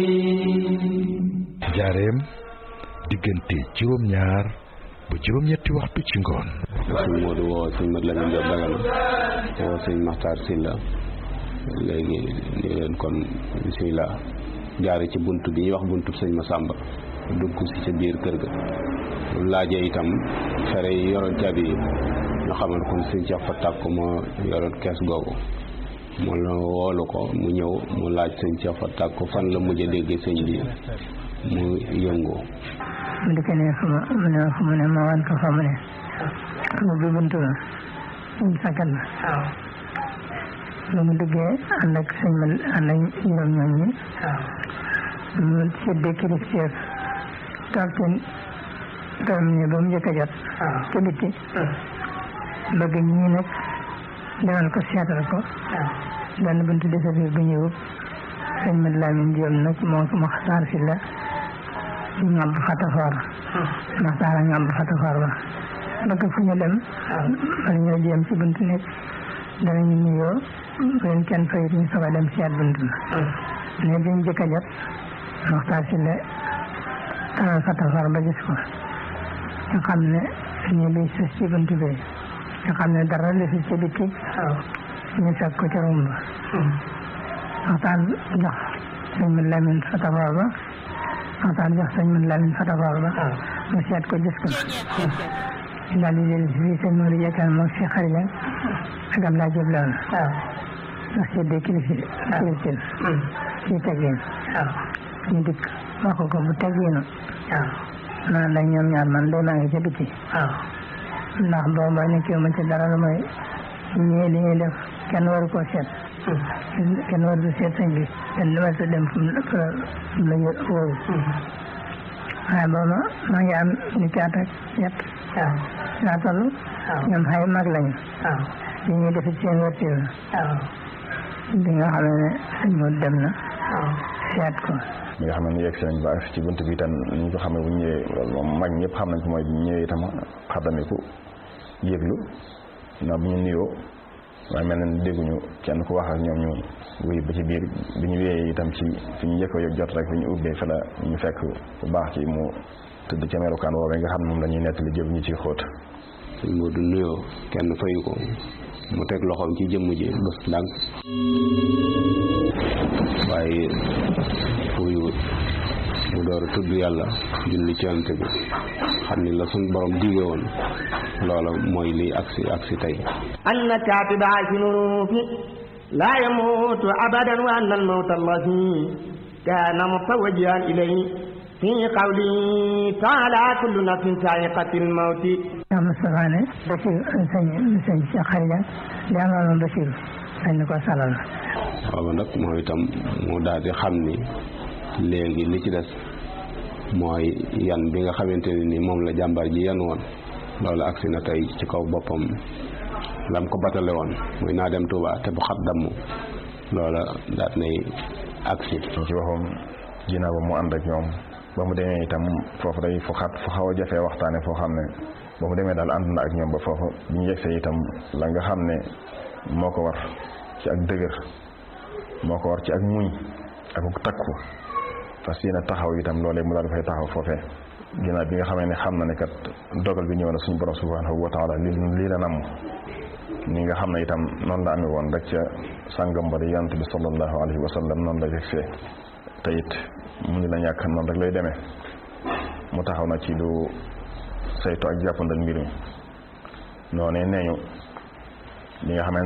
jaareem diggante juróom-ñaar ba juróom-ñetti waxtu ci ngoon sëñ Modou woo sëñ Mat Lamin Jóob Dagana woo sëñ Maxtaar Silla léegi ni leen kon bisimilah jaare ci bunt bi ñuy wax buntu sëñ Masamba dugg si ca biir kër ga laajee itam fere yi yoroon caabi yi ñu xamal kon sëñ Cheikh fa tàkk moo yoroon kees googu mu la woolu ko mu ñëw mu laaj sëñ Cheikh fa tàkk fan la mujj a déggee sëñ bi mu yëngu mu di ko ne fu ma mu ne fu mu ne ma wan ko fa mu ne mu bi buntu la ñu sakkat la ba mu duggee ànd ak sëñ ma ànd ak juróom ñoom ñi mu séddee kilifteef toog ci toog ñi ba mu njëkk a jot ci bitti bëgg ñii nag demal ko seetal ko benn buntu dese biir bu ñëwub sëñ Mat Lamin Jóob nag moo ko Maxtaar si la ñu ngàmb fatafoor Maxtaar a ngàmb fatafoor ba bëgg fu ñu dem wala ñoo jéem ci buntu nekk danañu nuyoo leen kenn fayit ñu soog a dem seet buntu la ne biñ jëkk a jot Maxtaar si la taral fatafoor ba gis ko nga xam ne ñu liy sës ci buntu bi nga xam ne dara li fi ci biti ñu fekk ko ca rumb waxtaan jox sëñ Mat Lamin fatafoor ba waxtaan jox sëñ Mat Lamin fatafoor ba mu seet ko gis ko daal di jël fii sëñ Modou Jekkal moom si xarila ak Abdoulaye Diop Lawna ndax seddee kilifi kiliftin ci teggin ñu dikk wax ko bu tegginu naan dañ ñoom ñaar man day maa ngi ca biti ndax booba nekkee ma ci dara lu may ñii li ñuy def kenn waru koo seet kenn waru ko seet sëñ bi kenn waru ko dem fu mu la wóoru waaye booba maa ngi am ni caat ak yett laa toll ñoom xay mag lañu li ñuy def ci seen wërtiw bi nga xam ne sëñ moo dem na seet ko mi nga xam ne yegg si nañ ba ci bunt bi itam ni ñu ko xamee bu ñëwee loolu moom mag ñëpp xam nañ ko mooy bu ñëwee itam xaddamiku yëglu na bu ñu nuyoo waaye mel na ni dégguñu kenn ku wax ak ñoom ñu wéy ba ci biir bi ñu wéyee itam ci fi ñu njëkk a jot rek fi ñu ubbee fa la ñu fekk bu baax ci mu tëdd ca melukaan woowee nga xam ne moom la ñuy nettali jël ñu ciy xóot sëñ Modou nuyoo kenn fayu ko mu teg loxoom ci jëmm ji bés ndànk waaye fuyuwut mu door a tudd yàlla julli ci yonent bi xam ni la suñ borom dige woon loola mooy liy agsi agsi tey anna kaatiba fi nurufi laa yamuutu abadan wa anna almawta allazi kaana mutawajjihan ilayhi fi qawli taala kullu nafsin saa'iqatil mawti yaa Moustapha ne Bachir sëñ sëñ Cheikh Xarija li amoon Bachir dañ na ko salal booba nag moom itam mu daal di xam ni léegi li ci des mooy yan bi nga xamante ne ni moom la jàmbar ji yan woon loolu agsi na tey ci kaw boppam lam ko batale woon muy naa dem Touba te bu xat damm loola daat nay agsi ci waxam ginnaaw ba mu ànd ak ñoom ba mu demee itam foofu day fu xat fu xaw a jafee waxtaane foo xam ne ba mu demee daal ànd na ak ñoom ba foofu bi ñu yegsee itam la nga xam ne moo ko war ci ak dëgër moo ko war ci ak muñ ak takku fas yéene taxaw itam loolee mu daal dafay taxaw foofee ginnaaw bi nga xamee ne xam na ne kat dogal bi ñëw na suñu borom subhanahu wa taala li lii la namm ni nga xam ne itam noonu la amee woon rek ca sàngam ba di yonent bi sallallahu alayhi wa sallam noonu la yegsee te it mu ngi la ñàkk noonu rek lay demee mu taxaw na ci lu saytu ak jàppandal mbir mi noonee nee ñu li nga xam ne